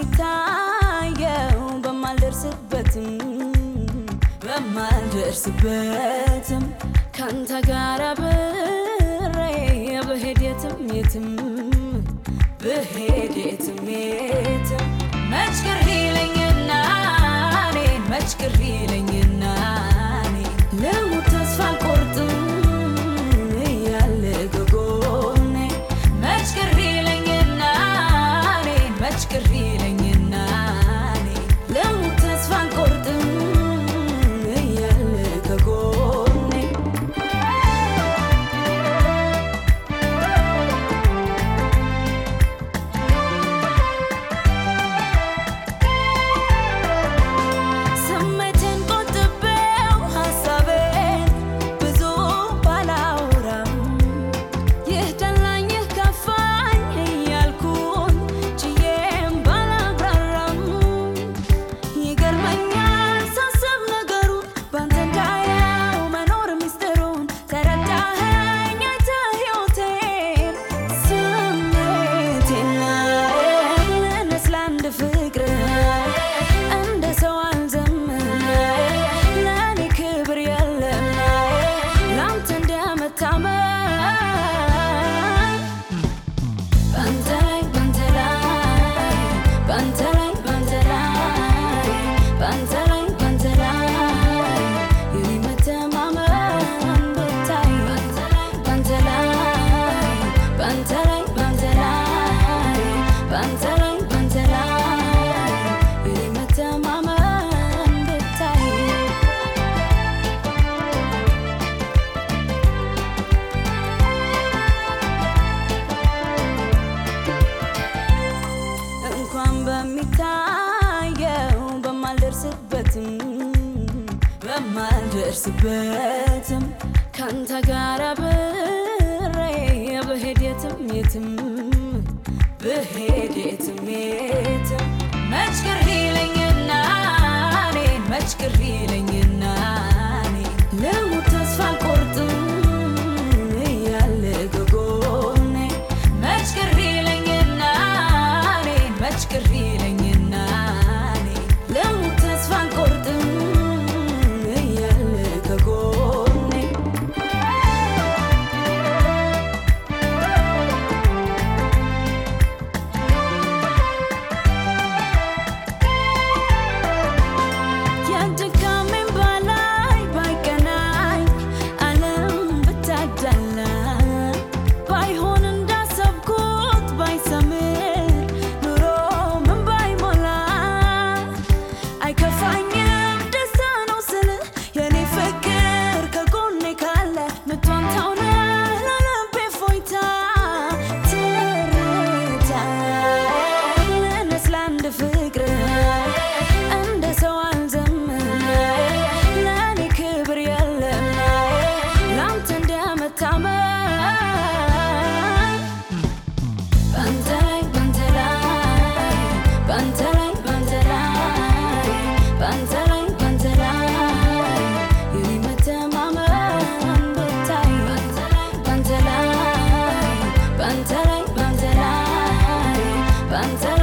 በሚታየው በማልደርስበትም በማልደርስበትም ካንተ ጋር አብሬ ብሄድ የትም የትም ብሄድ የትም የትም መች ቅር ይለኝና እኔን መች ቅር ይለኝና እኔን ልሙት ተስፋ አልቆርጥም እያለ ከጎኔ መች ቅር ይለኝና እኔን መች ቅር ይለኝና እኔን ልሙት ተስፋ አልቆርጥም እያለ ከጎኔ ስሜቴን ቆጥቤው ሀሳቤን ብዙ ባላውራም ይህ ደላኝ ይህ ከፋኝ እያልኩኝ ችዬም ባላብራራም ይገርመኛል ሳስብ ነገሩን ባንተ እንዳየው መኖር ሚስጥሩን ተረዳኸኝ አይተህ ሕይወቴን ስሜቴን ልነስ ለአንድ ፍቅር እንደ ሰው አልዘምር ለእኔ ክብር የለም ለአንተ እንደመታመን ባንተ ላይ ባንተ ላይ ባንተ ላይ ባንተ ላይ ባንተ ላይ ባንተ ላይ የኔ መተማመን ብታይ ባንተ ላይ ባንተ ላይ ባንተ ላይ ባንተ ላይ ባንተ ላይ የኔ መተማመን ብታይ እንኳን በሚታየው በማልደርስበትም በማልደርስበትም ካንተ ጋር አብሬ ብሄድ የትም የትም ብሄድ የትም የትም መች ቅር ይለኝና እኔን መች ቅር ይለኝና እኔን ልሙት ተስፋ አልቆርጥም እያለ ከጎኔ መች ቅር ይለኝና እኔን መች ቅር ይለኝና እኔን ልሙት ተስፋ አልቆርጥም እያለ ከጎኔ የድካሜን በላይ ባይቀናኝ ዓለም ብታዳላ ባይሆን እንዳሰብኩት ባይሰምር ኑሮ ምን ባይሞላ አይከፋኝም ደስታ ነው ስል የኔ ፍቅር ከጎኔ ካለ ምቷን ታውነ ለልቤ ፎይታ ትርታ ልነስ ለአንድ ፍቅር እንደ ሰው አልዘምር ለእኔ ክብር የለም ለአንተ እንደመታመን ባንተ ላይ ባንተ ላይ ባንተ ላይ ባንተ ላይ ባንተ ላይ ባንተ ላይ የኔ መተማመን ብታይ ባንተ ላይ ባንተ ላይ ባንተ ላይ ባንተ ላይ